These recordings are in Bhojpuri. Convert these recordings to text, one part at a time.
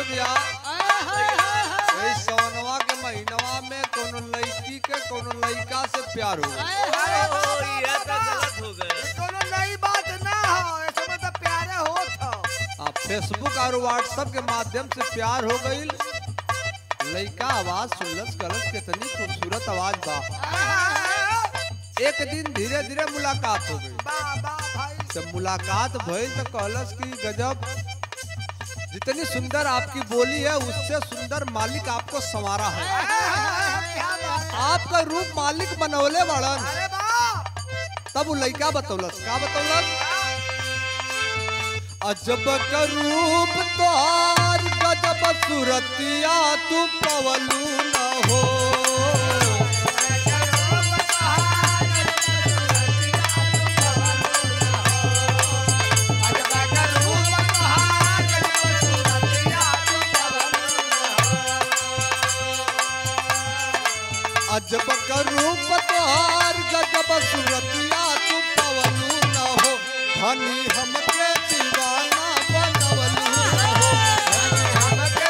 भैया ए सवनवा के महीनवा में कोनो लड़की के कोनो लड़का से प्यार हो गइल। ओ, ये तो गलत हो गए कोनो नई बात ना हो ऐसे में तो प्यारे होत हो आ फेसबुक और व्हाट्सएप के माध्यम से प्यार हो गईल लड़का आवाज सुनलस कलस कितनी खूबसूरत आवाज बा एक दिन धीरे धीरे मुलाकात हो गई बा बा भाई जब मुलाकात भइल तो कहलस कि गजब जितनी सुंदर आपकी बोली है उससे सुंदर मालिक आपको संवारा है क्या बात है? आपका रूप मालिक बनौले बड़न अरे बा तब वो लड़का बतौलस का बतौलस अजब का रूप तोहार गजब सूरतिया तू पवलू न हो अजब का रूप तोहार गजब सूरतिया तू पवलू न हो धनी हमके दीवाना बनवलू न हो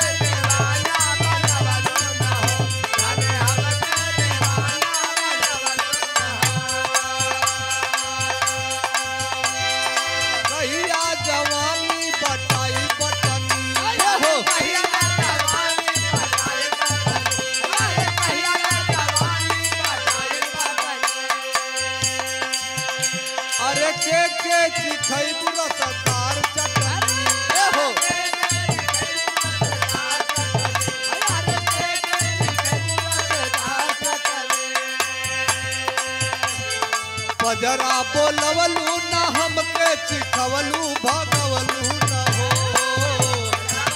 कहिया जवानी बटाई बटनी हो अरे के के चिखई बुरा सरदार चटनी हो पजरा बोलवलू ना हमके चिखवलू भगवलू न हो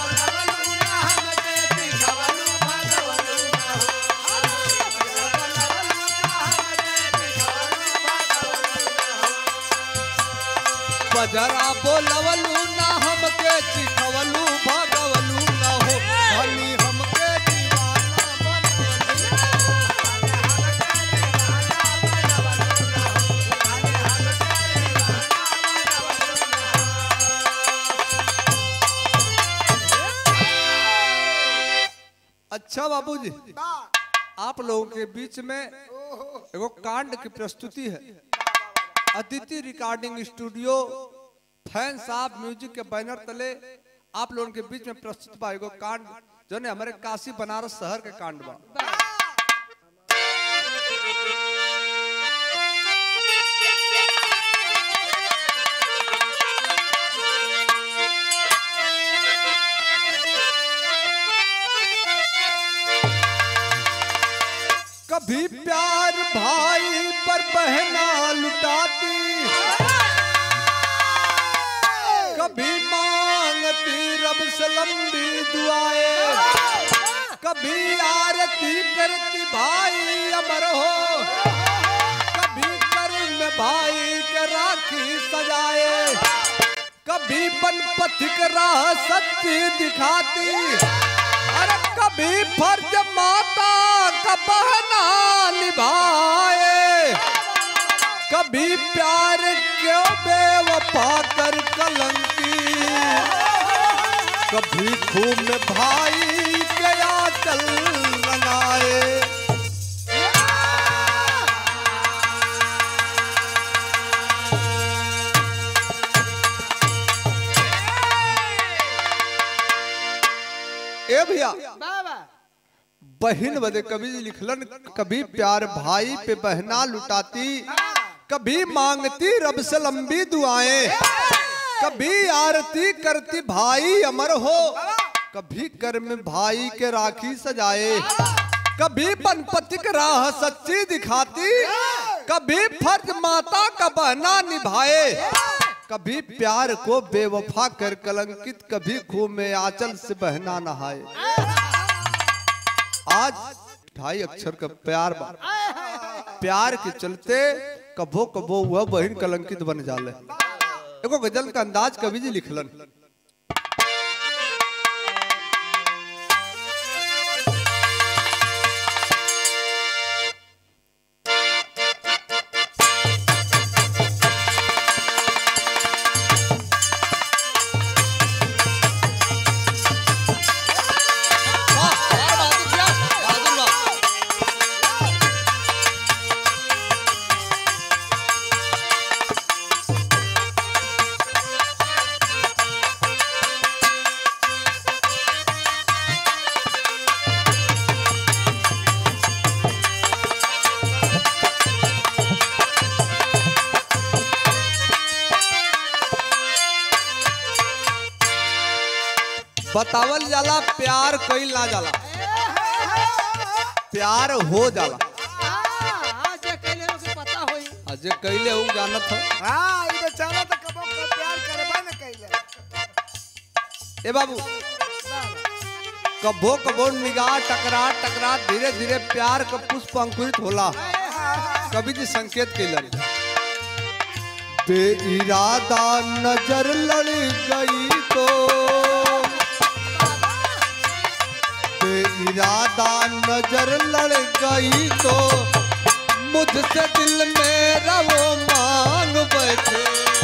पजरा बोलवलू ना हमके चिखवलू भगवलू न हो धनी हमके दीवाना बनवलू अच्छा बाबूजी आप लोगों के बीच में एगो कांड की प्रस्तुति है अदिति रिकॉर्डिंग स्टूडियो फैन साहब म्यूजिक के बैनर तले आप लोगों के बीच में प्रस्तुत बा एगो कांड जो ने हमारे काशी बनारस शहर के कांड बा कभी प्यार भाई पर बहना लुटाती कभी मांगती रब से लंबी दुआएं कभी आरती करती भाई अमर हो कभी कर में भाई के राखी सजाए कभी बन पथिक राह सच्ची दिखाती अरे कभी फर्ज माता का बहना निभाए कभी प्यार क्यों बेवफा कर कलंकी कभी खून में भाई के आंचल रंगाए ए भैया बाबा बहन बदे कभी लिखलन कभी प्यार भाई पे बहना लुटाती कभी मांगती रब से लंबी दुआएं कभी आरती करती भाई अमर हो कभी कर में भाई के राखी सजाए कभी पनपतिक राह सच्ची दिखाती कभी फर्ज माता का बहना निभाए कभी प्यार को बेवफा कर कलंकित कभी खूह में आंचल से बहना नहाए आज ढाई अक्षर का प्यार बा प्यार के चलते कभो कभो वह बहन कलंकित बन जाले एगो गजल का अंदाज कवि जी लिखलन बतावल जाला प्यार कईल ना जाला प्यार हो जाला अजय कईले हूँ जानत हो हाँ ई बेचारा तो कबो क प्यार करबा न कइले ए बाबू कबो कबो निगाह टकरा टकरा धीरे धीरे प्यार का पुष्प अंकुरित होला कभी जी संकेत कैलन बेइरादा नजर लड़ गई तो बेइरादा नजर लड़ गई तो मुझसे दिल मेरा वो मांग बैठे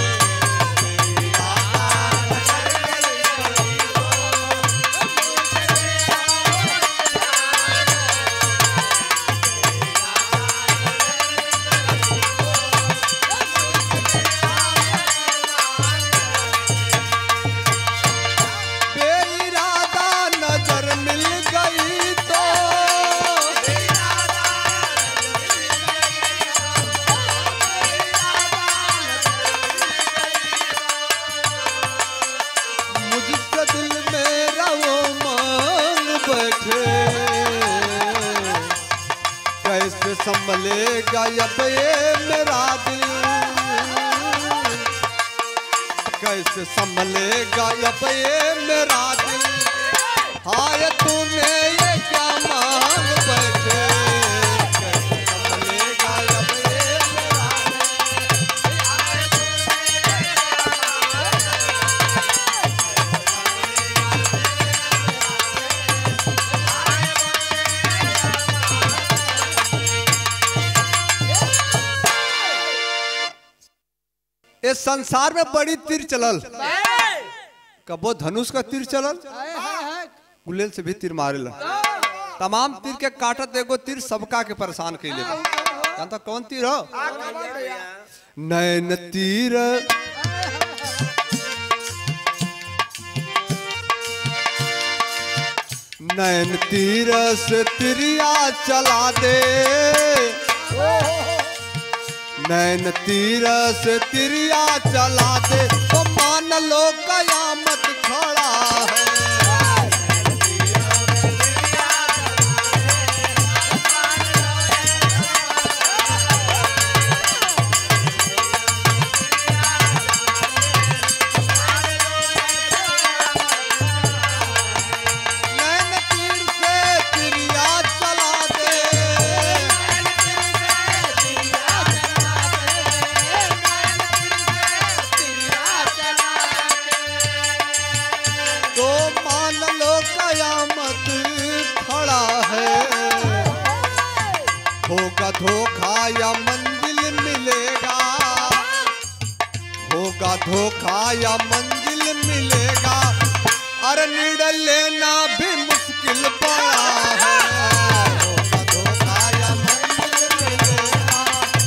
बेइरादा नजर मिल गई तो मुझसे दिल मेरा वो मांग बैठे कैसे संभलेगा अब ये मेरा दिल कैसे संभलेगा अब ये मेरा दिल हाय तूने ये क्या मांग बैठे कैसे संभलेगा अब ये मेरा दिल इस संसार में बड़ी तीर चलल कबो धनुष का तीर चलल गुलेल से भी तीर मारेला तमाम तीर के काटत एगो तीर सबका के परेशान कैले बा। जानता कौन तीर हो नैन तीर नैन तीर से तिरिया चला दे नैन तीर से तिरिया चला दे तो मान लो कयामत खड़ा है नैन तीर से तिरिया चला दे तो मान लो कयामत खड़ा है होगा धोखा या मंजिल मिलेगा होगा धोखा या मंजिल मिलेगा अरे निर्णय लेना भी मुश्किल पड़ा है होगा धोखा या मंजिल मिलेगा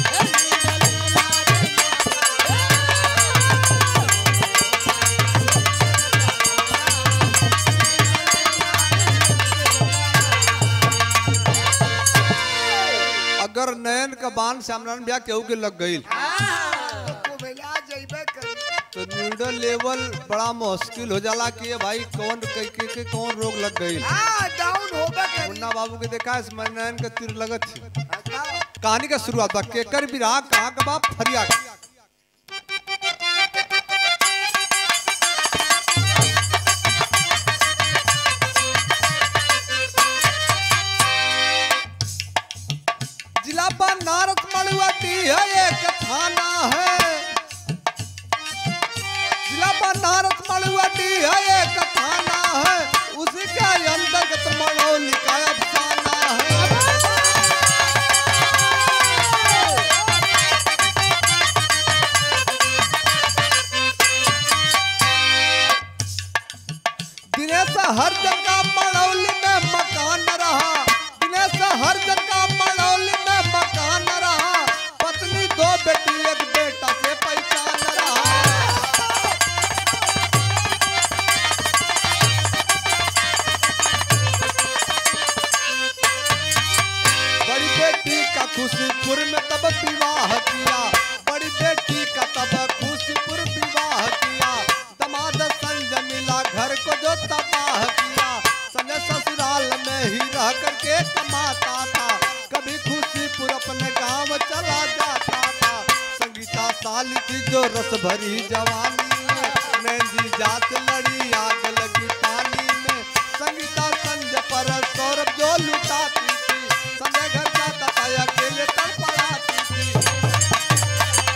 अगर नयन का बाण सामने ब्याह केहू के लग गई को भेला जइबे कर तो न्यूडल लेवल बड़ा मुश्किल हो जाला कि ये भाई कौन के, के, के कौन रोग लग गई हां डाउन होबे कर मुन्ना बाबू के देखा इस नयन के तीर लगत थी अच्छा कहानी का शुरुआत बा केकर बिरहा कहाँ का बाप फरिया के। जिला बनारस मड़ुआती है एक थाना है जिला बनारस मड़ुआती है एक थाना है उसके अंतर्गत मड़ौली का अफसाना है दिनेश हर जगह मड़ौली में मकान रहा दिनेश हर जगह मड़ौली में मकान रहा पत्नी दो बेटी एक बेटा से पहचान रहा बड़ी बेटी का खुशीपुर में तब विवाह किया बड़ी बेटी का तब खुशीपुर विवाह किया दमाद संग मिला घर को जो तबाह वाली थी जो रस भरी जवानी में नैंजी जात लड़ी आग लगी पानी में संगीता संजय पर सौरभ जो लुटाती थी संजय घर जाता था अकेले तड़पड़ाती थी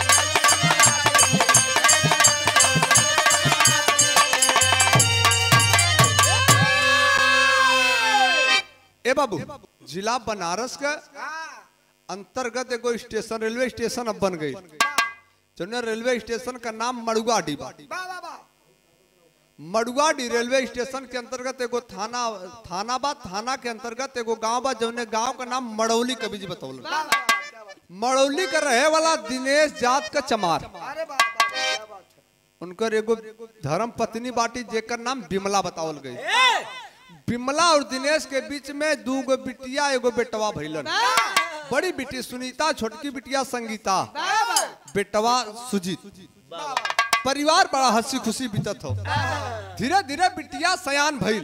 ए बाबू जिला बनारस का अंतर्गत एगो स्टेशन रेलवे स्टेशन अब बन गई जौन रेलवे स्टेशन का नाम मड़ुआडी बा वाह वाह वाह मड़ुआडी रेलवे स्टेशन के अंतर्गत एगो थाना थाना बा थाना के अंतर्गत एगो गांव बा जौने गांव का नाम मड़ौली कभी जी बतौल वाह, वाह, क्या बात। मड़ौली का रहे वाला दिनेश जात का चमार अरे वाह वाह वाह, क्या बात है उनकर एगो धर्म पत्नी बाटी जेकर नाम बिमला बतावल गई बिमला और दिनेश के बीच में दू गो बिटिया एगो बेटवा भइलन बड़ी बिटी सुनीता छोटकी बिटिया संगीता बेटवा सुजीत परिवार बड़ा हंसी खुशी बीतत हो धीरे धीरे बिटिया सयान भइल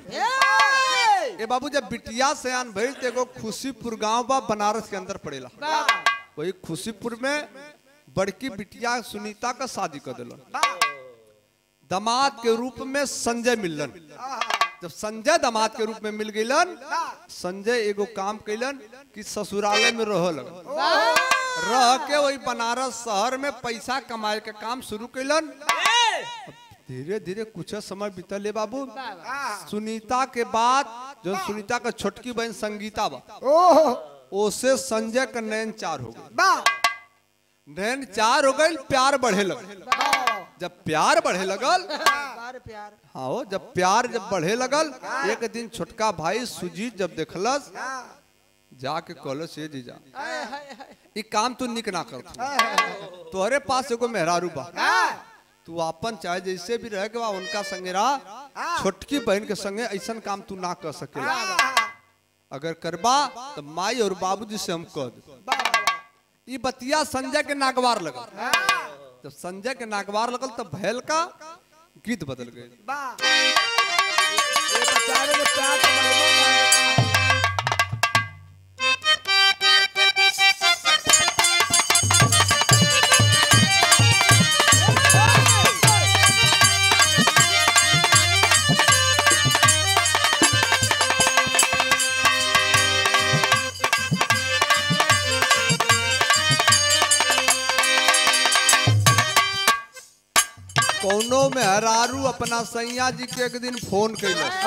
ए बाबू जब बिटिया सयान भइल तो एगो खुशीपुर गांव बा बनारस के अंदर पड़ेला वही खुशीपुर में बड़की बिटिया सुनीता का शादी कर दिलन दामाद के रूप में संजय मिलन जब संजय दामाद के रूप में मिल गईलन संजय एगो काम कैलन कि ससुरालय में रह लग रह के वही बनारस शहर में पैसा कमाए के काम शुरू कैलन धीरे धीरे कुछ समय बीतल है बाबू सुनीता के बाद जो सुनीता का छोटकी बहन संगीता बा ओह ओसे संजय का नैन चार हो गई वाह नैन चार हो गई प्यार बढ़े लग जब प्यार बढ़े लगल प्यार प्यार हाँ हो जब प्यार जब बढ़े लगल एक दिन छोटका भाई सुजीत जब देखलस जाके कहलस ये जीजा ई काम तू निक ना कर तोहरे पास एगो मेहरारू बा तू अपन चाहे जैसे भी रहे के बा उनका संगे रह छोटकी बहन के संगे ऐसन काम तू ना कर सकेला अगर करबा तो माई और बाबूजी से हम कह दे ई बतिया संजय के नागवार लगल जब संजय के नागवार लगल तब भैल का गीत बदल गए वाह ये बेचारे के प्यार तो मरबो करता। कौनो में हरारू अपना सैया जी के एक दिन फोन कैलस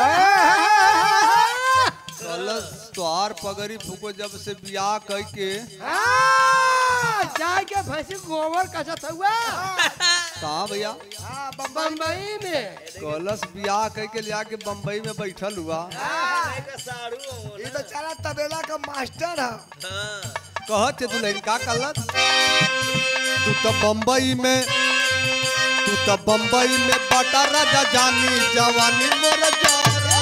कहलस तोहार पगड़ी फूको जब से बियाह कह के हाँ, जाके भैंसी गोबर कसत हुआ कहा भैया हाँ, बम्बई बम्बई में कहलस बियाह कह के लिया के बम्बई में बैठल हुआ का साड़ू हो ये बेचारा तबेला का मास्टर है हाँ कहत दुल्हन का कहलस तू तो बम्बई में तू तो बम्बई में बटा राजा जानी जवानी मोर जारा।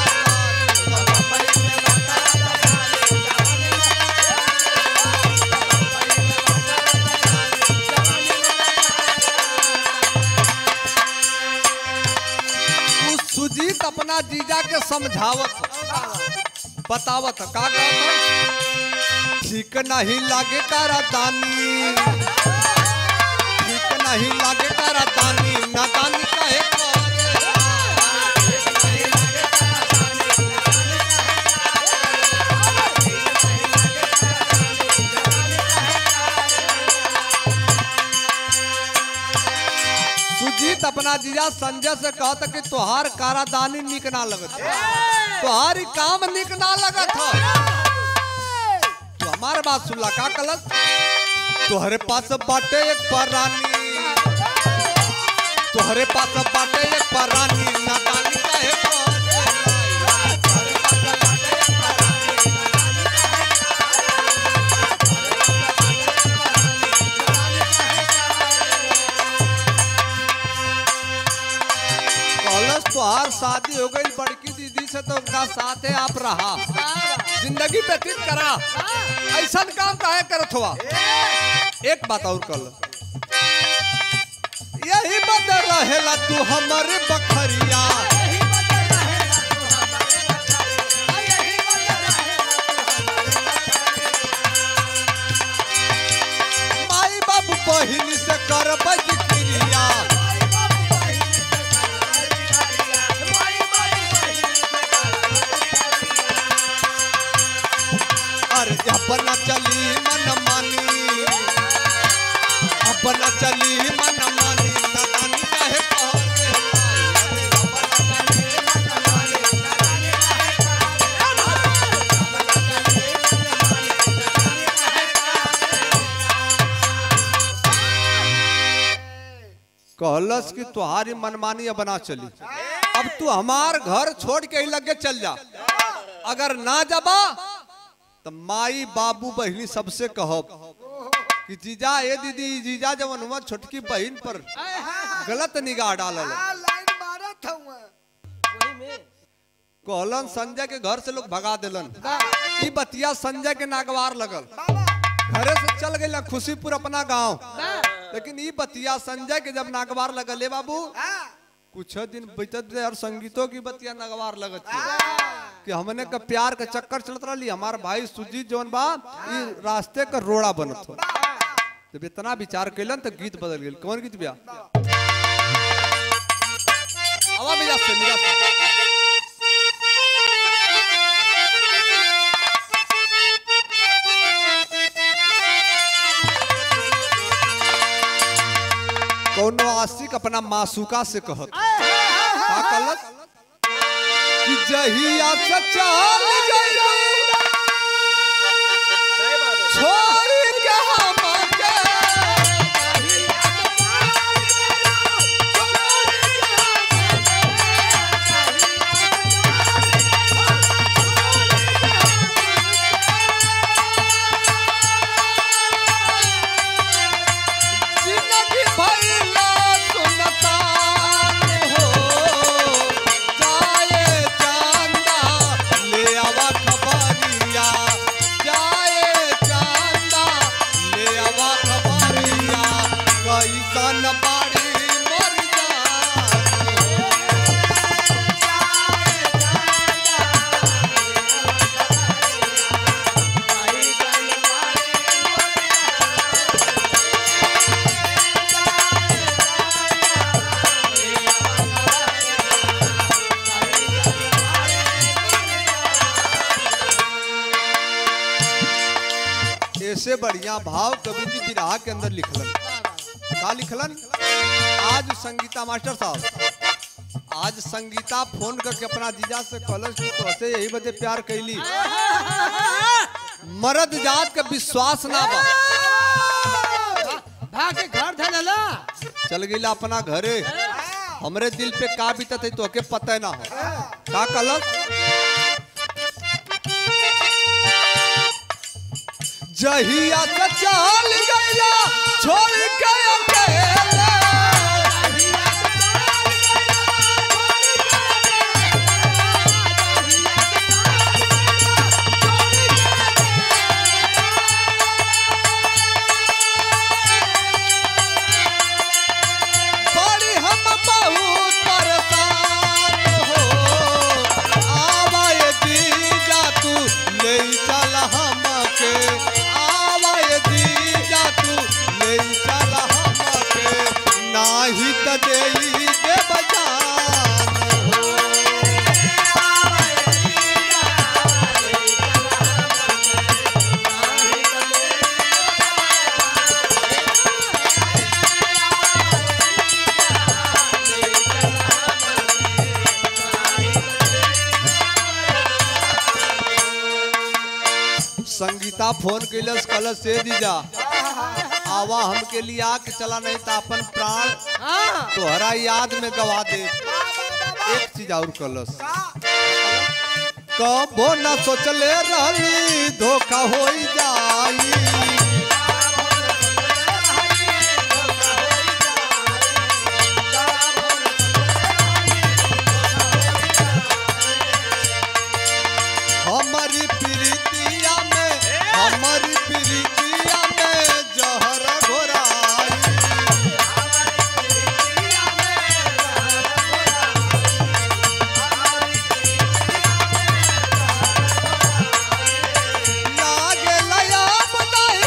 तू सुजीत अपना जीजा के समझावत बतावत का कहत ठीक नहीं लागे तारा दानी ठीक नहीं लागे तारा दानी नादानी काहे करे सुजीत अपना जीजा संजय से कहता कि तोहार कारादानी निक ना लगत तोहार ई काम निक ना लगत हो तो हमारे बात सुनला का कलस तोहरे पास बाटे एक परानी तोहरे पास बाटे एक परानी नादानी काहे करे कहलस तोहार शादी हो गई बड़की दीदी से तो उनका साथे आप रहा जिंदगी व्यतीत करा ऐसा काम काहे करत हुआ एक बात और कर यही बदल रहेला तू हमारे बखरिया माई बाबू बहिनी से कर कहलस कि तुम्हारी मनमानी अब ना चली अब तू हमार घर छोड़ के ही लगे चल जा अगर ना जबा तो माई बाबू बहनी सबसे कहब कि जीजा ए दीदी ई जीजा जवन हुआ छोटकी बहन पर गलत निगाह डालल आ, लाइन मारत हूँ वही में कहलन संजय के घर से लोग भगा दिलन ई बतिया संजय के नागवार लगल बाबा घरे से चल गई खुशीपुर अपना गांव बा लेकिन ई बतिया संजय के जब नागवार लगल ए बाबू हाँ कुछ दिन बीतत रहे और संगीतों की बतिया नगवार लगत थी कि हमने का प्यार का चक्कर चलत रही हमार भाई सुजीत जौन बा ई रास्ते का रोड़ा बनत हो जब इतना विचार कैलन तो गीत बदल गेल कौन गीत बिया आवा मिजाज से मिजाज से कौनो आशिक अपना मासूका से कहत का कहलत कि जहिया से चल गई सही बात है छोड़ के हमके जिंदगी भइला सुनतान हो जाए चांदा ले आवा खबरिया जाए चांदा ले आवा खबरिया कैसन बाड़ी मर जा ऐसे बढ़िया भाव कवि जी विराह के अंदर लिखलन का लिखलन आज संगीता मास्टर साहब आज संगीता फोन करके अपना जीजा से कहलस कि तोहसे यही बदे प्यार कैली मर्द जात का विश्वास ना बा भाग के घर धला चल गईला अपना घरे हमरे दिल पे का बीतत है तोहके पता ना हो का कहलस जहिया से चल गईला छोड़ के अकेले बड़ी हम बहुत परेशान हो आवाए दीजा तू ले चल हमके आवाए दीजा तू ले चल हमके नाही त देई दे बजान हो संगीता फोन कैलस कलस से दीजा आवा हमके लिए आके चला नहीं तो अपन प्राण हाँ तोहरा याद में गवा दे एक चीज और कलस कबो न सोचले रहली धोखा हो जाई हमारी प्रीतिया में हमारी प्रीतिया में जहर घोराई लागे लया बताए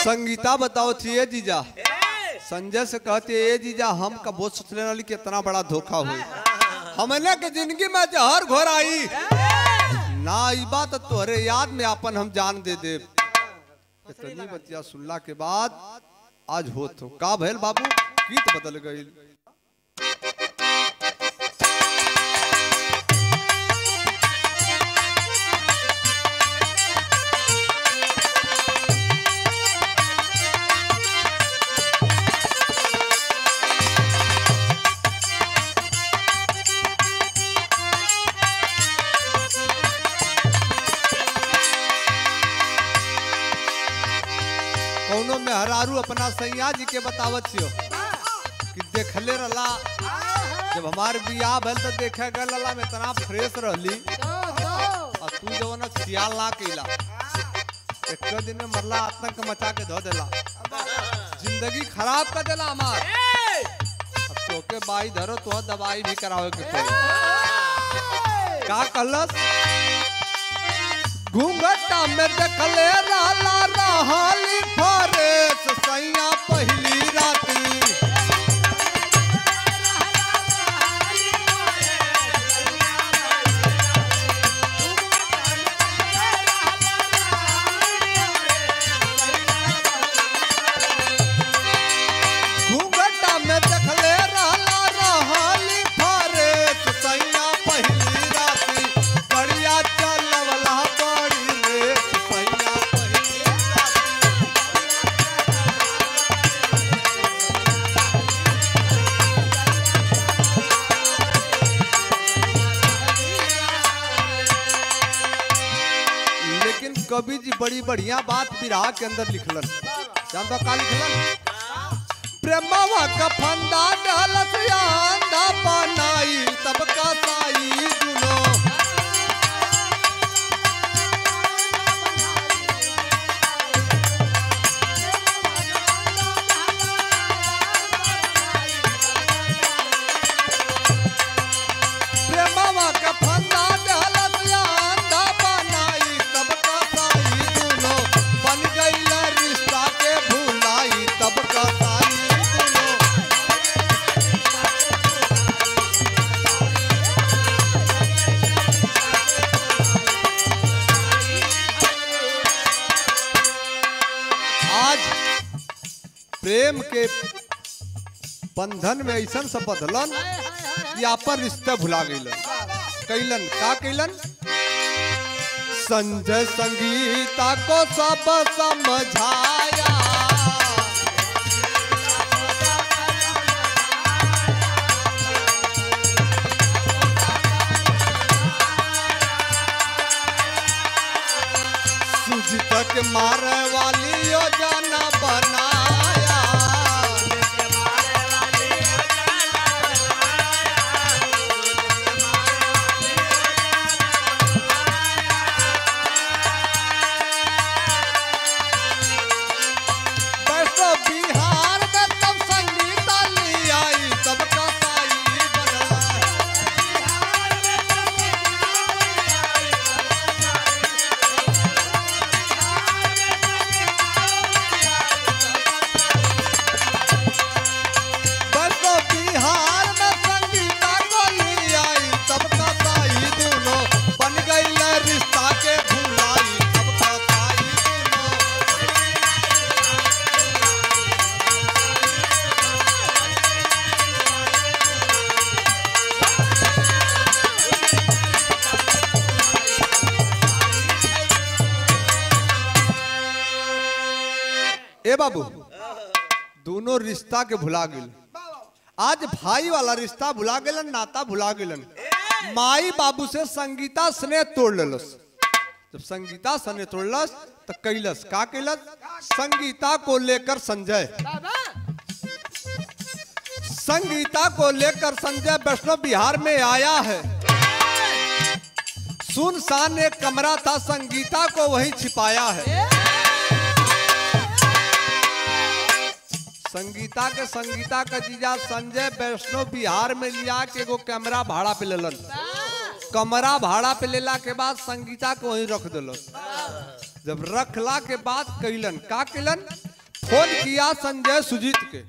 संगीता बताओ थी ए जीजा ए, संजय से कहते ए जीजा हम कबो सोचले रही कि इतना बड़ा धोखा हुई हमने के जिंदगी में जहर घोर आई ना ई बात तोहरे याद में अपन हम जान दे दे इतनी बतिया सुनला के बाद आज होत हो का भैल बाबू गीत बदल गई कौनो में हरारू अपना सैया जी के बतावत छियो कि देखले रहला जब हमार बियाह भइल तो देखे गए लला में इतना फ्रेश रहली और तू जो ना सियाल ना कैला एक दिन में मरला आतंक मचा के धो देला जिंदगी खराब कर देला हमार ए, अब तोके बाई धरो तो दवाई भी करावे के पड़ी का कहलस घूंघटा में देखले रहला रहली फरेस सैया पहली राती घूंघटा में देखले रहला रहली फरेस सैया पहली राती बढ़िया चलवला बड़ी रे सैया पहली राती लेकिन कवि जी बड़ी बढ़िया बात विराह के अंदर लिखलन जानता का लिखलन प्रेमवा का फंदा डालत आंधा बनाई तब का साई दुनो प्रेमवा का फंदा डालत आंधा बनाई तब का साई दुनो बन गईला रिश्ता के भुलाई तब का साई दुनो आज प्रेम के बंधन में ऐसा से बदलन कि आपन रिश्ता भुला गईलन कैलन का कैलन संजय संगीता को सब समझाया सुजित के मारे वाली योजना बनाया बैठो बिहार में तब संगीता ली आई तब का साई बनला बैठो बिहार में संगीता को ली आई तब का साई दुनो बन गई रिश्ता के भुलाई तब का साई दुनो ए बाबू दोनों रिश्ता के भुला गेल आज भाई वाला रिश्ता भुला गेलन नाता भुला गेलन माई बाबू से संगीता स्नेह तोड़ लेलस जब संगीता स्नेह तोड़लस तो कैलस का कैलस संगीता को लेकर संजय संगीता को लेकर संजय वैष्णव बिहार में आया है सुनसान एक कमरा था संगीता को वहीं छिपाया है संगीता के संगीता का जीजा संजय वैष्णव बिहार में लिया के एगो कैमरा भाड़ा पे लेलन कमरा भाड़ा पे लेला के बाद संगीता को वहीं रख दिलन जब रखला के बाद कैलन का कैलन फोन किया संजय सुजीत के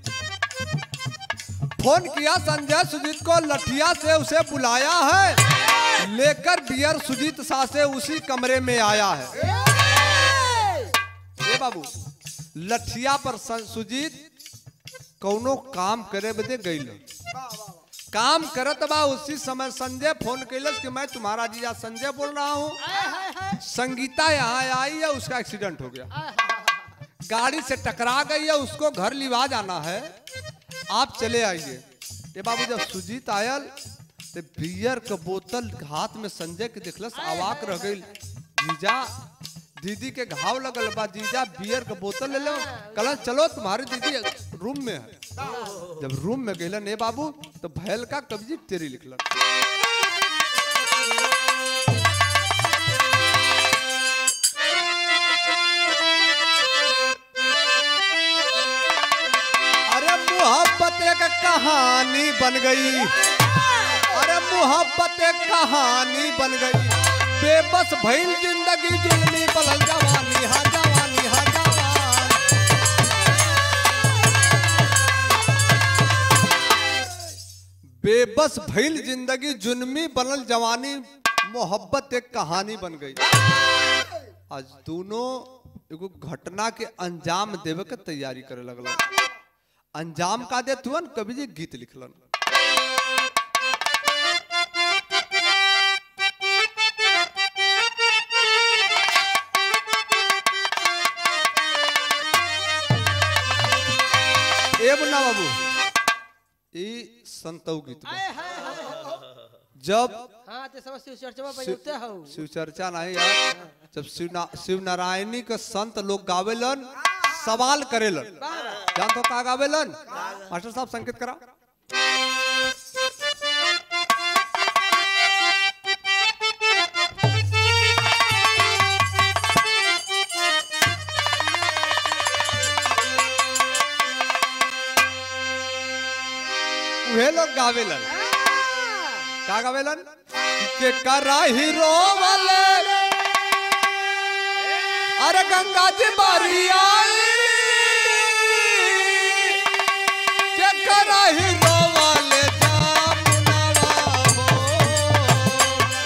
फोन किया संजय सुजीत को लठिया से उसे बुलाया है लेकर बियर सुजीत सा से उसी कमरे में आया है ए बाबू लठिया पर सन- सुजीत कौनो काम करे बदे गईल काम करत बा उसी समय संजय फोन कैलस कि मैं तुम्हारा जीजा संजय बोल रहा हूँ संगीता यहाँ आई है उसका एक्सीडेंट हो गया गाड़ी से टकरा गई है उसको घर लिवा जाना है आप चले आइए ये बाबू जब सुजीत आयल तो बियर के बोतल हाथ में संजय के देखलस आवाक रह गई जीजा दीदी के घाव लगल बा जीजा बियर के बोतल ले लो कल चलो तुम्हारी दीदी रूम में है जब रूम में गलन ए बाबू तो भैल का कब्जी तेरी लिखलन अरे मोहब्बत एक कहानी बन गई अरे मोहब्बत एक कहानी बन गई बेबस भइल जिंदगी जुल्मी पलल जवानी हा जवानी हा जवान बेबस भइल जिंदगी जुल्मी बनल जवानी मोहब्बत एक कहानी बन गई आज दोनों एगो घटना के अंजाम देवे के तैयारी करे लगलन अंजाम का दे तुअन कवि जी गीत लिखलन ए मुन्ना बाबू ई संतौ गीत बा। जब हाँ ते सब शिव चर्चा में शिव बजते हो शिव चर्चा नहीं यार जब शिव ना, शिव नारायणी के संत लोग गावेलन सवाल करेलन जान तो का गावेलन मास्टर साहब संकेत करा उहे लोग गावेलन का गावेलन के करा हीरो वाले अरे गंगा जी बारी आई के करा हीरो वाले जामुनवा हो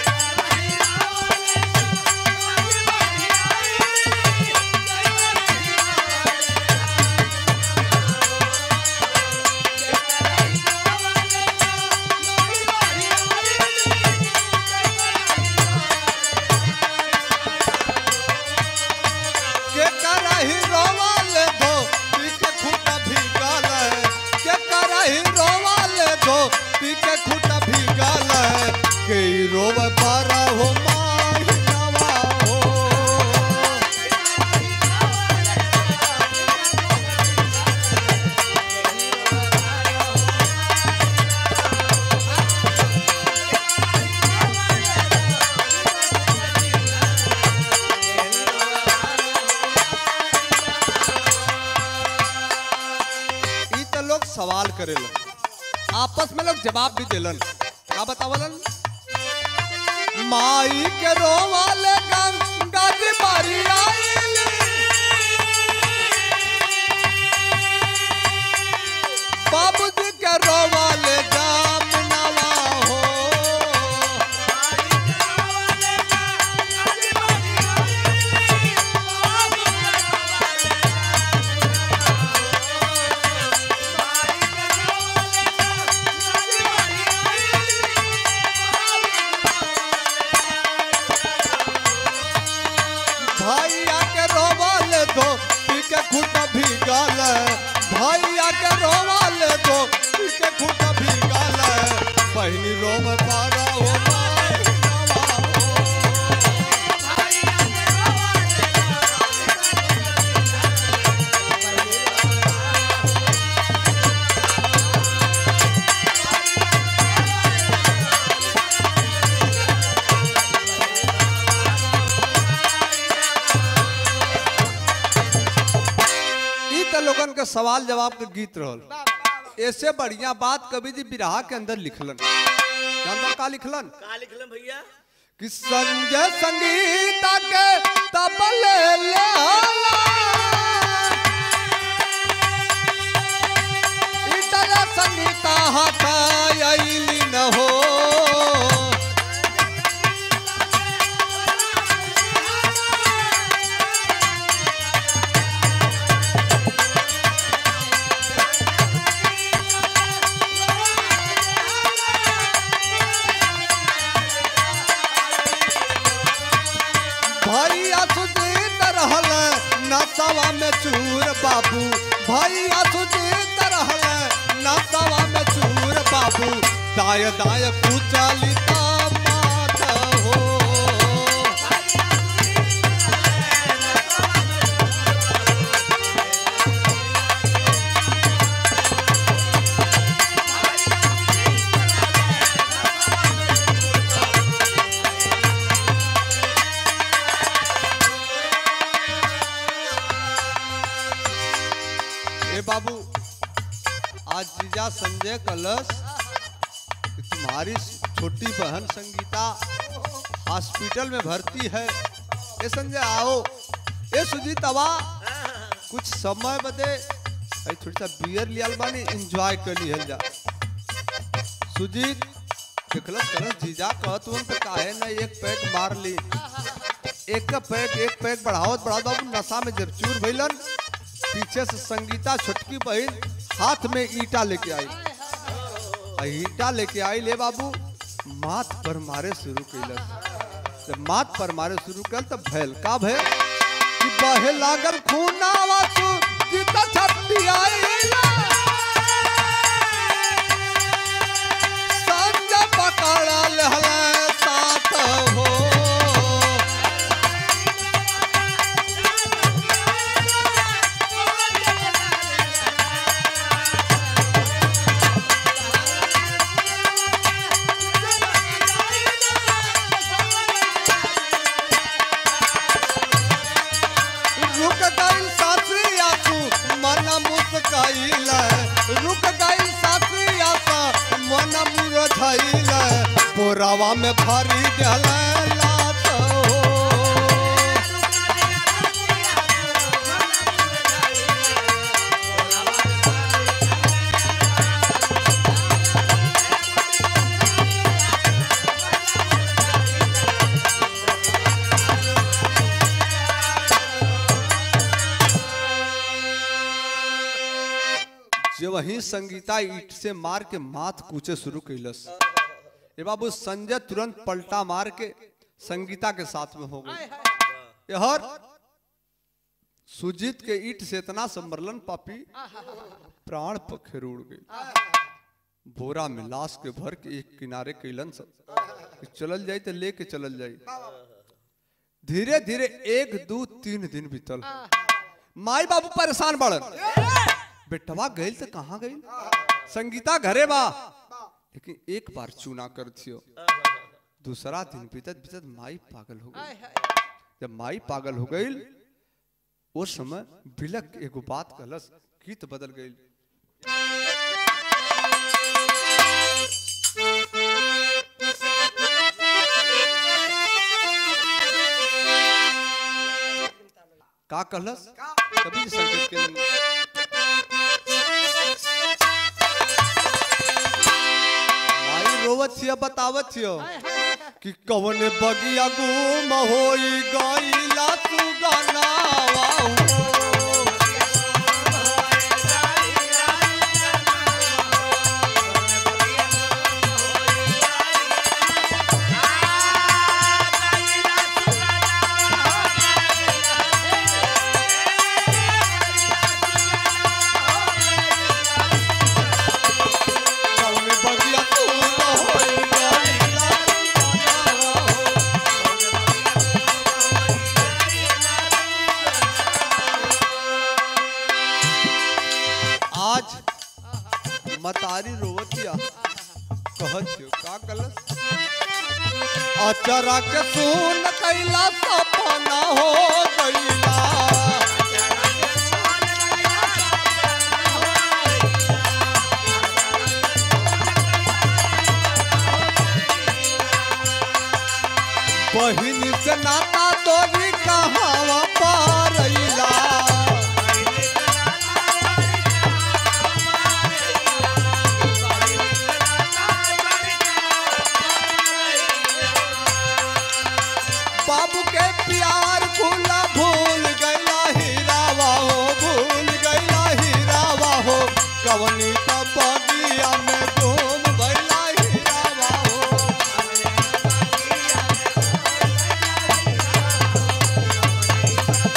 के करही रोवाल दो पी के खूटा भीगल है के करही रोवाल दो पी के खूटा भीगल है के ई रोव पर हो माही नवा हो ई तो लोग सवाल करेलन आपस में लोग जवाब भी देलन का बतावलन माई के रोवाले गंगा जी बारी आइली बाबूजी के रोवाले जामनवा हो भैया के रोवाल दो पी के खूट भीगल भैया के रोवाल दो पी के खूट भीगल बहनी रोम पारा हो माई नवा हो। ई त लोगन के सवाल जवाब के गीत रहल ऐसे बढ़िया बात कवि जी बिरहा के अंदर लिखलन जानता का लिखलन का लिखलन भैया कि संजय संगीता के तबले ले आला। बाबू भैया सुजीत रहले नसवा में चूर बाबू दाय दाय कुचलिता माथ हो ए बाबू आज जीजा संजय कलश कि तुम्हारी छोटी बहन संगीता हॉस्पिटल में भर्ती है ए संजय आओ ए सुजीत अबा कुछ समय बदे भाई थोड़ी सा बियर लियाल बानी एंजॉय कर लिहल जा सुजीत देखलस कलस जीजा कहत उन पे काहे ना एक पैक मार ली एक का पैक एक पैक बढ़ावत बढ़ावत बाबू नशा में जब चूर भइलन पीछे से संगीता छोटकी बहन हाथ में ईटा लेके आई आ ईटा लेके आई ले बाबू माथ पर मारे शुरू कैलस जब माथ पर मारे शुरू कल तब भैल का भैल कि बहे लागल खूनावा सु जीता छपटी आई संजय पकड़ल हले साथ हो रुक गई सासरी आसू मन मुस्काइल रुक गई सासरी आसा मन मुरझाइल पोरावा में भरी गल लात हो जे वही संगीता ईट से मार के माथ कूचे शुरू कैलस ए बाबू संजय तुरंत पलटा मार के संगीता के साथ में हो गए यहर सुजीत के ईट से इतना संबरलन पापी प्राण पखेर उड़ गई बोरा में लाश के भर के एक किनारे कैलन सब कि चलल जाई तो लेके चलल जाई धीरे धीरे एक दो तीन दिन बीतल माई बाबू परेशान बड़न बेटवा गइल तो कहाँ गइल संगीता घरे बा लेकिन एक बार चूना कर थियो दूसरा दिन बीतत बीतत माई पागल हो गई जब माई पागल हो गई उस समय बिलक के एगो बात कहलस गीत बदल गई का कहलस कभी भी संकेत के लिए माई रोवत छिय बतावत छिय कि कवन बगिया गुम होई गईला सुगनावा हो। कवन बगिया गुम होई गईला सुगनावा हो। आज मतारी रोवतिया कहत छियो का कलस अचरा के सुन कैला सपना हो गईला बहिन से नाता तोरी कहावा पारैला बाबू के प्यार भूला भूल गईला हीरावा हो भूल गईला हीरावा हो कवनी का बगिया में घूम गईला हीरावा हो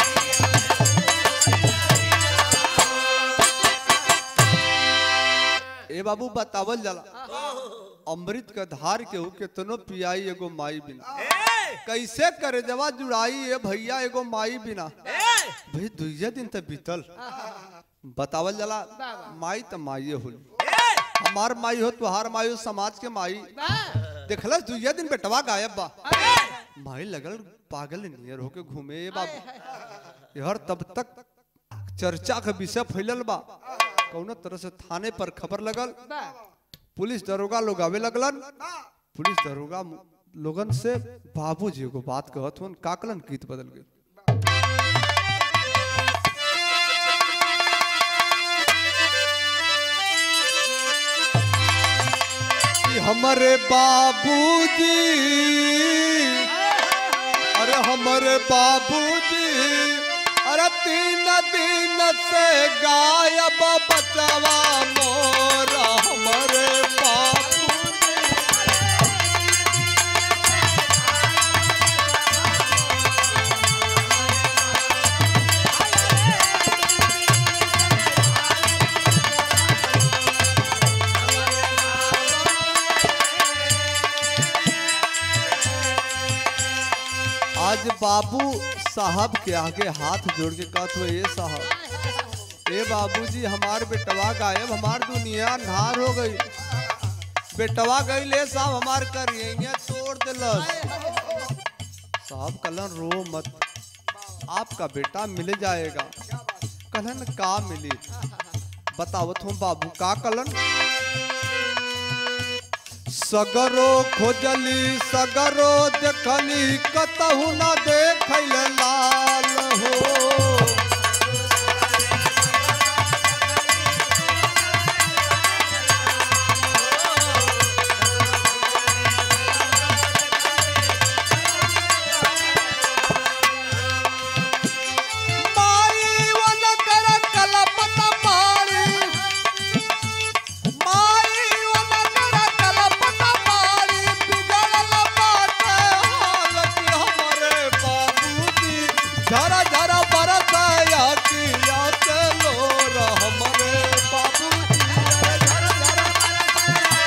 बाबू बतावल जाला अमृत का धार के हु केतनो पियाई एगो माई बिना कैसे करे जवा जुड़ाई ए भैया एगो माई बिना भाई दुइया दिन तक बीतल बतावल जाला माई त माई होली हमार माई हो तुहार माई हो समाज के माई देखलस दुइया दिन बेटवा गायब बा माई लगल पागल नियर होके घूमे ए बाबू हर तब तक चर्चा का विषय फैलल बा कौनो तरह से थाने पर खबर लगल पुलिस दरोगा लोग आवे लगलन पुलिस दरोगा मु- लोगन से बाबूजी एगो बात कहत हुन काकलन गीत बदल गए कि हमरे बाबूजी अरे हमरे बाबूजी अरे तीन दिन से गायब बचवा मोरा हमरे बाबूजी आज बाबू साहब के आगे हाथ जोड़ के कहत हुए ये साहब ए बाबूजी हमार बेटवा गायब हमार दुनिया अंधार हो गई बेटवा गई ले साहब हमार करिए तोड़ दिलस साहब कलन रो मत आपका बेटा मिल जाएगा कलन का मिली बतावत हूँ बाबू का कलन सगरो खोजली सगरो देखली कतहु न देखल लाल हो माई वन कर कलपत मारी माई वन कर कलपत मारी बिगड़ल बाटे हालत हमरे बाबूजी झरा झरा बरसाया किया चलो हमरे बाबूजी झरा झरा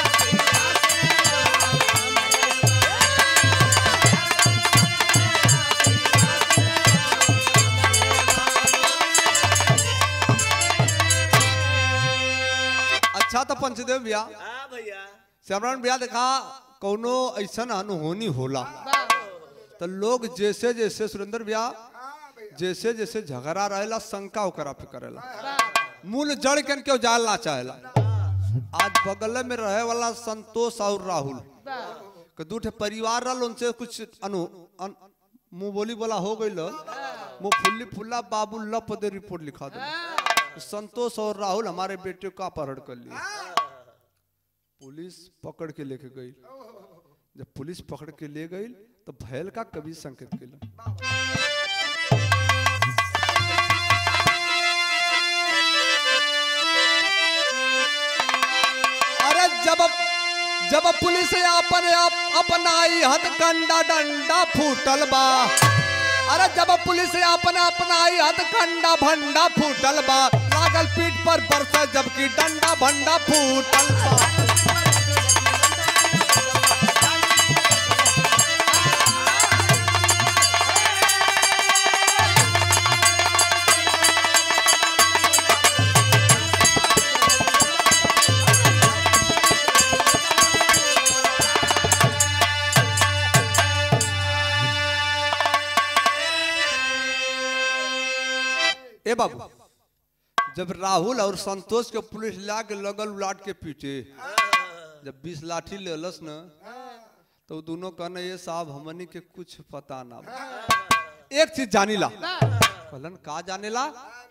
अच्छा तो पंचदेव भैया हाँ भैया श्यामरान भैया देखा कौनो ऐसा अनहोनी होला तो लोग जैसे जैसे सुरेंद्र भैया जैसे जैसे झगड़ा रहेला शंका ओकरा पे करेला मूल जड़ के क्यों जालना चाहेला आज बगल में रहे वाला संतोष और राहुल के दू ठे परिवार रहा उनसे कुछ अनु अन, मुंह बोली बोला हो गई मुंह फुल्ली फुल्ला बाबू लप दे रिपोर्ट लिखा दे संतोष और राहुल हमारे बेटे का अपहरण कर लिया पुलिस पकड़ के लेके गई जब पुलिस पकड़ के ले गई तो भैल का कभी संकेत केला अरे जब जब पुलिस अपन अपनाई हथकंडा डंडा फूटल बा अरे जब पुलिस अपन अपनाई हथकंडा भंडा फूटल बा लागल पीठ पर बरस जबकि डंडा भंडा फूटल बा ए बाबू जब राहुल और संतोष के पुलिस ला के लगल उलाट के पीटे जब बीस लाठी लेलस न तो दोनों कहने ये साहब हमनी के कुछ पता ना बा। एक चीज जानी ला कहलन का जाने ला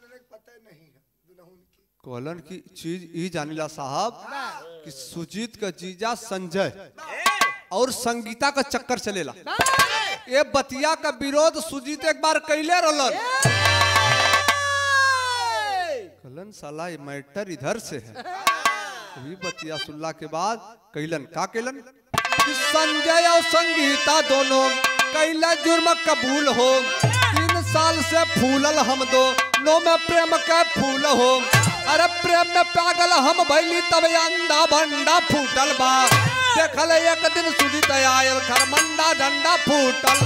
कहलन की चीज ई जानी ला साहब कि सुजीत का जीजा संजय और संगीता का चक्कर चलेला ये बतिया का विरोध सुजीत एक बार कैले रहलन कलन साला ये मैटर इधर से है वही बतिया सुनला के बाद कैलन का कैलन कि संजय और संगीता दोनों कैला जुर्म कबूल हो तीन साल से फूलल हम दो नो में प्रेम का फूल हो अरे प्रेम में पागल हम भैली तब अंडा भंडा फूटल बा देखल एक दिन सुधी आयल खरमंडा डंडा फूटल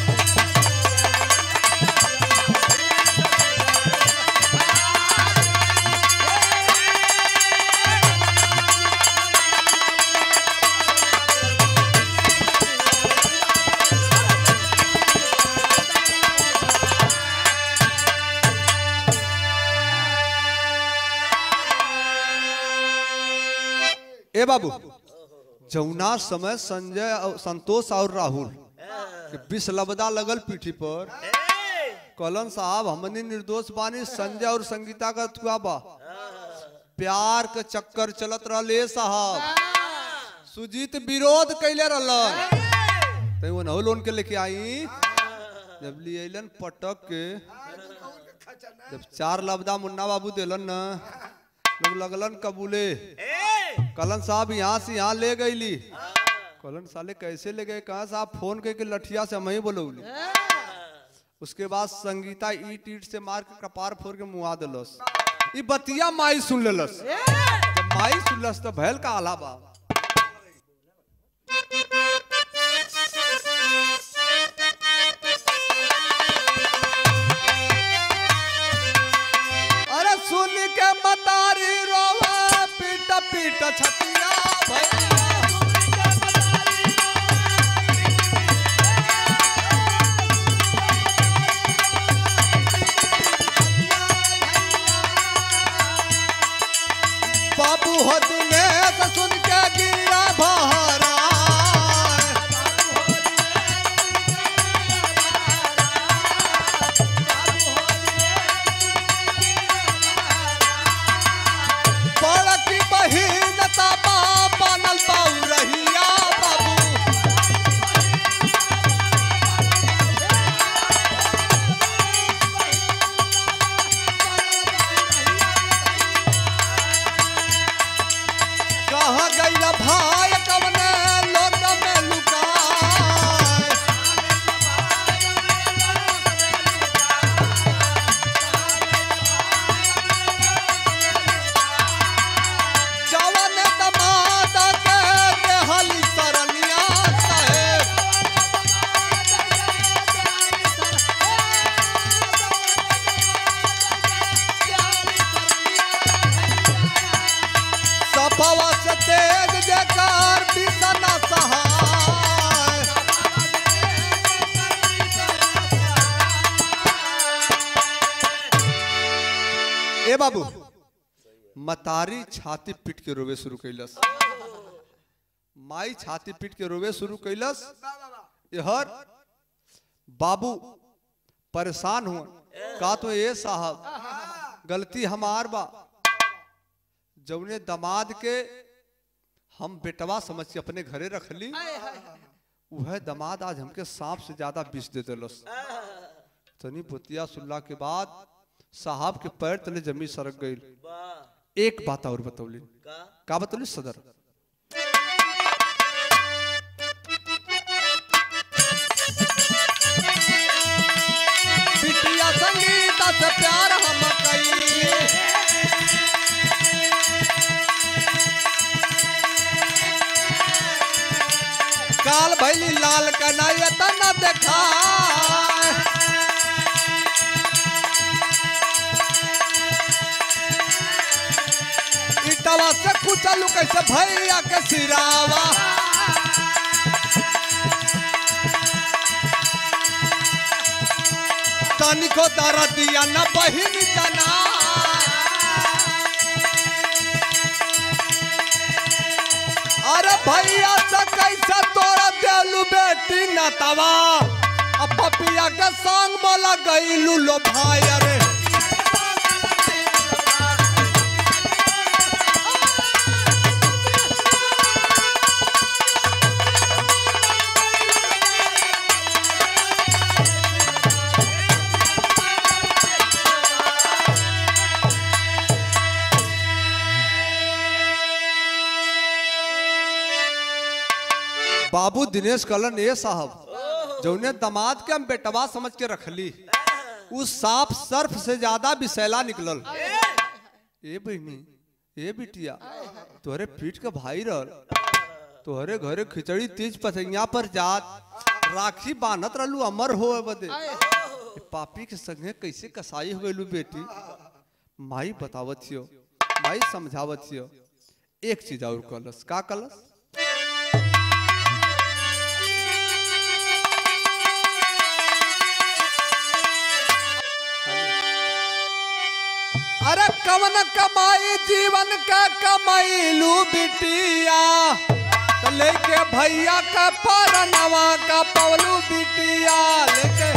ए बाबू जौना समय संजय और संतोष और राहुल के विष लबदा लगल पीठी पर कलन साहब हमनी निर्दोष बानी संजय और संगीता का थुआ बा प्यार के चक्कर चलत रहले साहब सुजीत विरोध कैले रहलन तो वो नहो लोन के लेके आई जब लिए अइलन पटक के जब चार लबदा मुन्ना बाबू दिलन न लोग लगलन कबूले कलन साहब यहाँ से यहाँ ले गईली कलन साले कैसे ले गए कहा साहब फोन करके लठिया से हम ही बोलौली उसके बाद संगीता ईट ईट से मार के कपार फोड़ के मुआ दिलस ई बतिया माई सुन लेलस जब माई सुनलस तो भैल का आला बा अरे सुन के मतारी रोवा पीट पीट छतिया भैया बाबू हो दिनेश सुन के गिरा बहरा बड़की बहिन ताबा बनल बाऊ रहिया बाबू कहाँ गईला भाई कवने लोक में लुकाए जवन दमाद के देहली सरनिया साहेब सफवा से तेज जेकार बिसना सहाय ए बाबू मतारी छाती पीट के रोवे शुरू कैलस माई छाती पीट के रोवे शुरू कैलस हर बाबू परेशान हुआ का तो ये साहब गलती हमार बा जौने दमाद के हम बेटवा समझ के अपने घरे रख ली वह दमाद आज हमके सांप से ज्यादा विष दे दिलस तनी पुतिया सुल्ला के बाद साहब के पैर तले जमी सरक गई वाह एक बात और बतौली का का बतौली सदर बिटिया संगीता से प्यार हम कई काल भैली लाल कन्हैया तना देखा इटवा से कुचलू कैसे भैया के सिरावा तनिको दरदिया न बहिन जना अरे भैया से कैसे तोरा देलू बेटी नतवा अब पपिया के संग बोला गईलू लो भाई अरे बाबू दिनेश कलन ए साहब जौने दामाद के हम बेटवा समझ के रखली उस सांप सर्फ से ज्यादा विषैला निकलल ए बहनी ए बिटिया तोहरे पीठ का भाई रहल तोहरे घरे खिचड़ी तीज पसैया पर जात राखी बांधत रहलू अमर हो बदे ए पापी के संगे कैसे कसाई हो गइलू बेटी माई बतावत छियो माई समझावत छियो एक चीज और कलस का कलस अरे कवन कमाई जीवन का कमाईलू बिटिया तो लेके भैया का परनवा का पवलू बिटिया लेके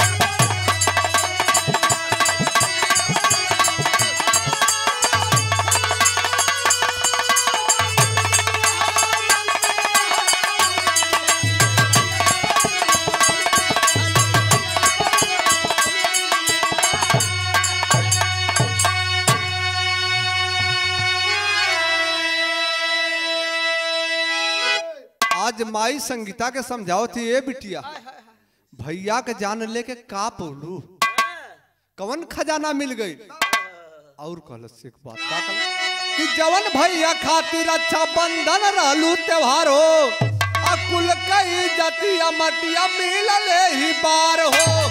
आज माई संगीता के समझाओ थी ए बिटिया भैया के जान लेके का पौलू कवन खजाना मिल गई और कहलस एक बात का कहलस? कि जवन भैया खातिर अच्छा बंधन रहलू त्योहार हो अकुल कई जतिया मटिया मिलले ही बार हो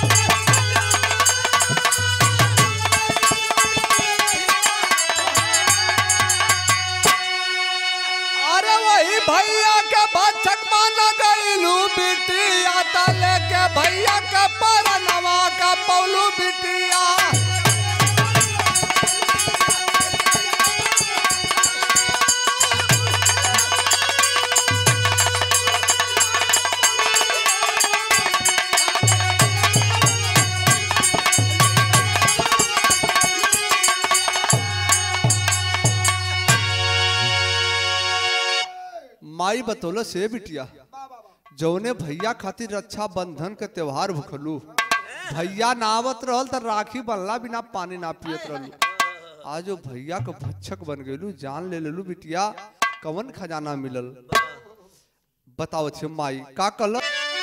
अरे वही भैया के बचक मान गईलू बिटिया तले के भैया के परनवा का पौलू बिटिया माई बतौल से बिटिया जौने भैया खातिर रक्षा बंधन के त्योहार भुखलू भैया ना आवत रहल त राखी बनला बिना पानी ना पियत रहलू आज वो भैया के भक्षक बन गेलू जान ले लेलू बिटिया कवन खजाना मिलल बताओ छे माई का कल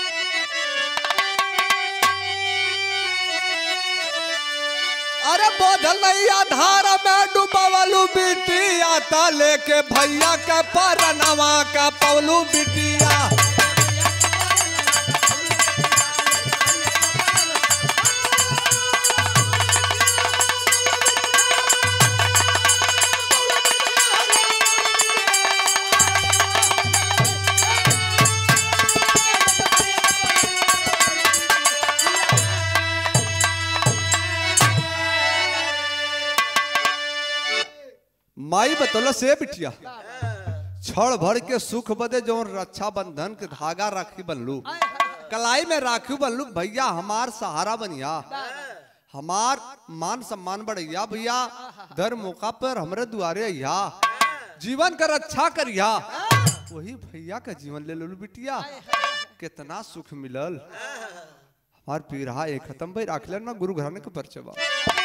अरे बोधल नैया धार में डुबवलू बिटिया ता लेके भैया के परनवा का पौलू बिटिया माई बतौल से बिटिया छड़ भर के सुख बदे जौन रक्षा बंधन के धागा राखी बनलू कलाई में राखी बनलू भैया हमार सहारा बनिया हमार मान सम्मान बढ़िया भैया दर मौका पर हमरे दुआरे अइया जीवन का रक्षा करिया वही भैया का जीवन ले ललू बिटिया कितना सुख मिलल हमार पीरहा एक खत्म भाई राख ना गुरु घराने के परचबा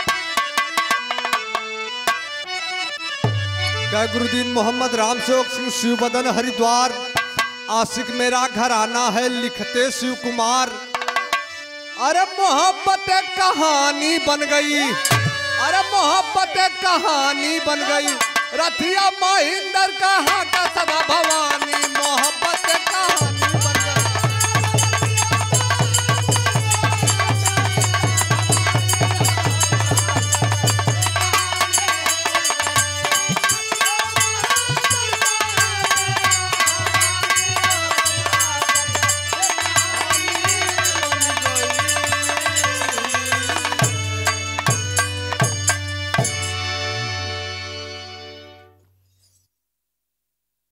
क्या गुरुदीन मोहम्मद राम सेवक सिंह शिव बदन हरिद्वार आशिक मेरा घराना है लिखते शिव कुमार अरे मोहब्बत एक कहानी बन गई अरे मोहब्बत एक कहानी बन गई रथिया महेंद्र कहाँ का सदा भवानी मोहब्बत